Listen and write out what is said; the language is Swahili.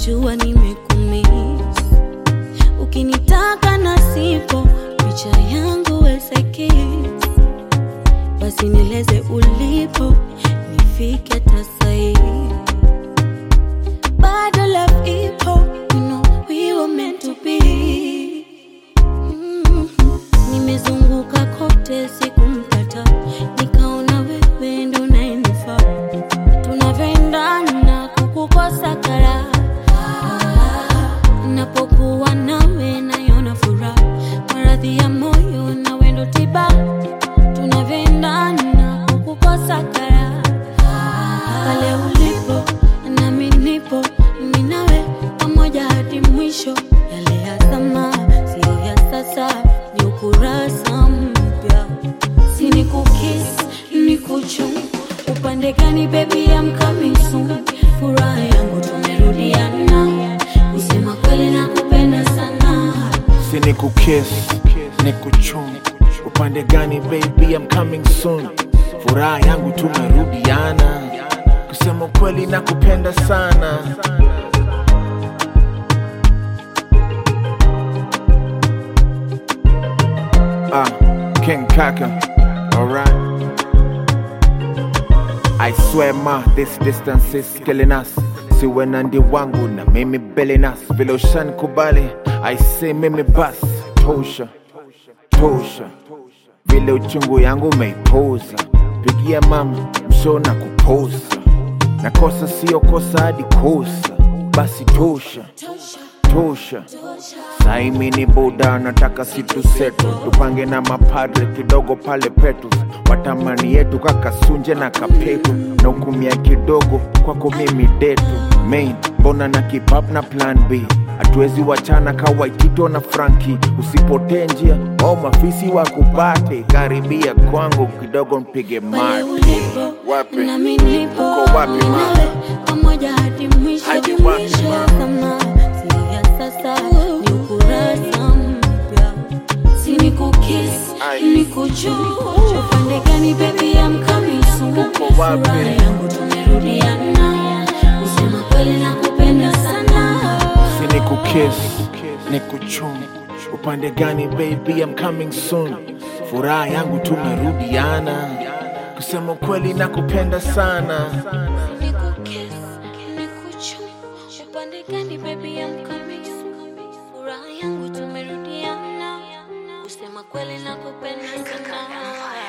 najua nimekumiss. Ukinitaka na sipo picha yangu weseki, basi nieleze ulipo nifike hata sahi. Bado love ipo, you know we were meant to be. Mm. Nimezunguka kote sikumpata, nikaona wewe ndo unayenifaa. Tunavyoendana kukukosa karaha, napokuwa nawe naiona furaha, maradhi ya moyo nawe ndo tiba. Tunavyoendana kukukosa karaha, pale ulipo nami nipo, mimi nawe pamoja hadi mwisho. Yale ya zamani siyo ya sasa, ni ukurasa mpya. Si ni kukis ni kuchum, upande gani baby, I'm coming soon. Furaha yangu tumerudiana, kusema kweli nakupenda sana. si ni kukiss ni kuchum upande gani baby I'm coming soon furaha yangu tumerudiana kusema ukweli na kupenda sana ah king kaka alright I swear ma this distance is killing us siwe na ndi wangu na mimi belenas vile ushanikubali I say mimi bas tosha tosha vile uchungu yangu umeipoza pigia mama msho na kupoza na kosa sio kosa hadi kosa basi tosha tosha saimi ni buda nataka situ setu tupange na mapadre kidogo pale petu watamani yetu kakasunje na kapetu na ukumia kidogo kwako mimi detu main mbona na keep up na plan b hatuwezi wachana kawaitito na franki usipotee njia au mafisi wakupate karibia kwangu kidogo mpige Pale mate ulipo Wapi? nami nipo, Uko wapi, mimi ma? nawe pamoja hadi mwisho. Hadi wapi, Mwisho ya zamani siyo ya sasa, ni ukurasa mpya. Si ni kukis Ai. ni kuchum, upande gani baby, I'm coming soon. Uko wapi? Furaha yangu tumerudiana, kusema kweli nakupenda sana. si ni kukiss ni kuchum upande gani baby I'm coming soon furaha yangu tumerudiana kusema ukweli na kupenda sana Nikukis, nikuchum, upande gani baby, I'm coming soon. Furaha yangu tumerudiana, kusema kweli nakupenda sana.